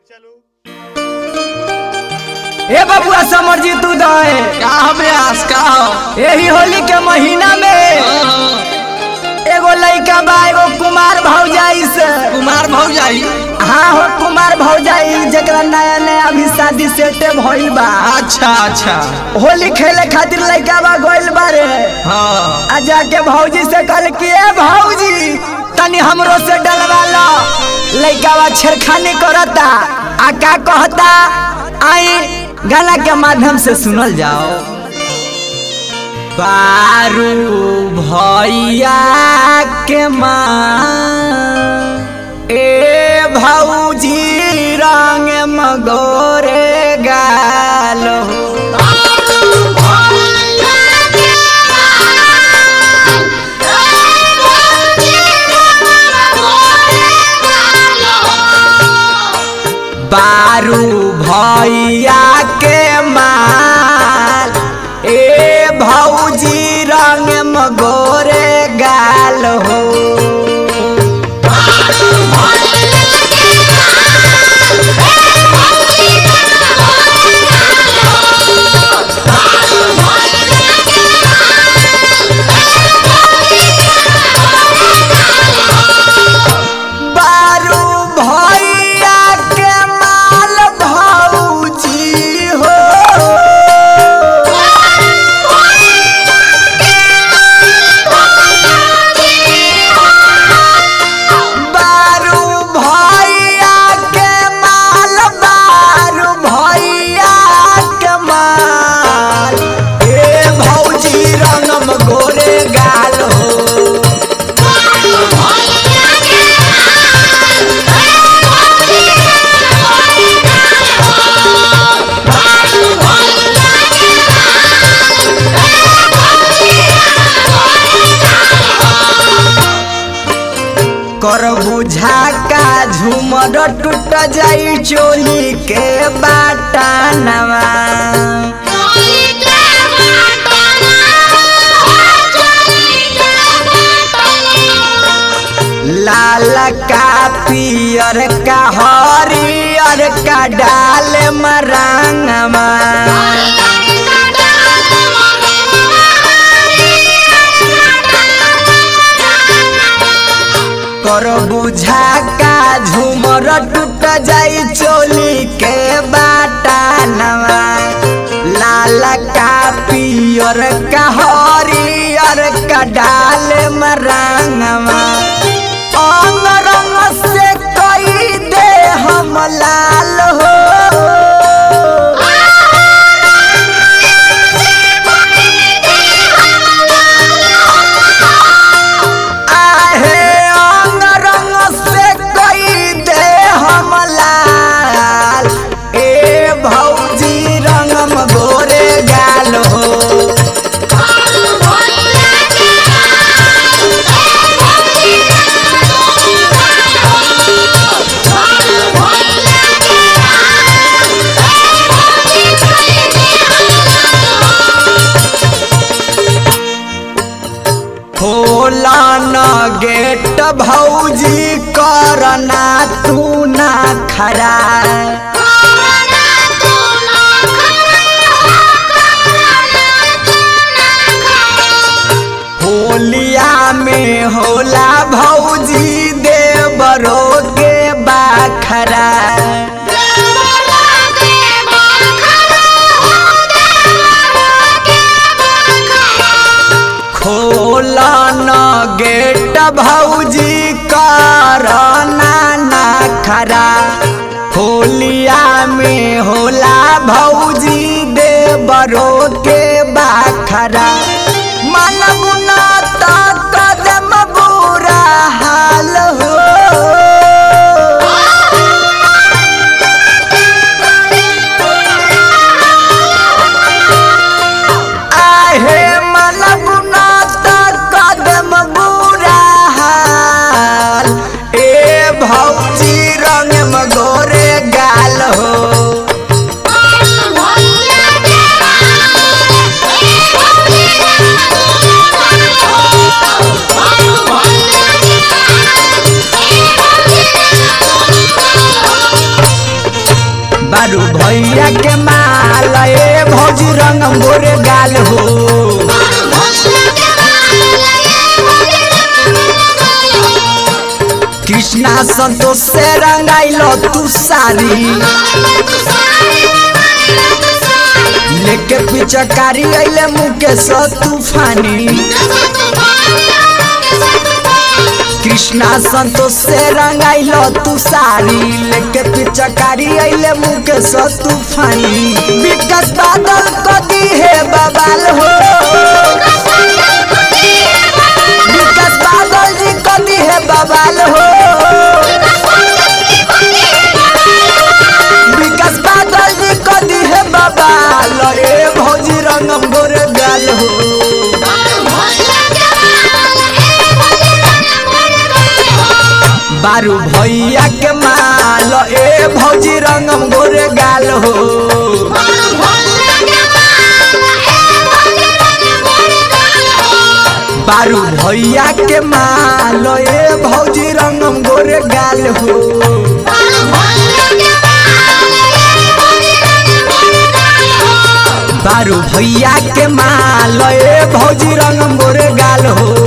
ए बबुआ समर जी तू दे का अभ्यास का हो यही होली के महीना में एगो लइका बा एगो कुमार भौजाई से कुमार भौजाई हाँ हो कुमार भौजाई जकरा नया नया अभी शादी सेटे भइल बा अच्छा अच्छा होली खेले खातिर लइका बा गइल बारे हाँ आ जाके भौजी से कहल कि ए भौजी तनी हमरो से डलवा लो लइका बा छेड़खानी करता आ का कहता आई गाना के माध्यम से सुनल जाओ पारू भैया के माँ ए भौजी रंग मगोरे गालो बारू भैया के माल ए भौजी रंग मगोरे गाल हो बारू भैया के माल भौजी हो बारू भैया के माल बारू भैया के माल ए भौजी रंगम गोरे गाल हो कर बुझा का झूमर टूट जाई चोली के बाटा नवा लाल का पियर का हरियर का डाल मरांगमा कर बुझा का झूमर टूट जाई चोली के बाटा नवा लाल का पियर का हरियर का डाल मरांगवा अंग रंग से कई दे हम लाल हो आहे अंग रंग से कई दे हम लाल ए भौजी रंगम गोरे गाल हो होला न गेट भौजी करना तू ना खरा होलिया में होला भौजी देवरो के बाखरा खोला न गेट भौजी करना ना खरा होलिया में होला भौजी देवरो के बाखरा मानव ना ता कदम बुरा हाल हो आहे मलब ना ता कदम बुरा हाल ए भौजी रंग मगोरे गाल हो Yeah. भैया के माल ए भौजी रंग गोरे गाल हो कृष्णा संतोष से रंगाइलो तू सारी लेके पिचकारी अइले मुकेश तूफानी कृष्णा संतोष से रंगाइलो तू सारी लेके पिचकारी अइले मुकेश तूफानी विकास बादल कदी है बबाल हो विकास बादल जी कदी है बबाल हो विकास बादल जी कदी है बबाल ए भौजी रंगम गोरे गाल हो बारू भैया के माल ए भौजी रंगम गोरे गाल हो बारू भैया के माल ए भौजी रंगम गोरे गाल हो बारू भैया के माल ए भौजी रंगम गोरे गाल हो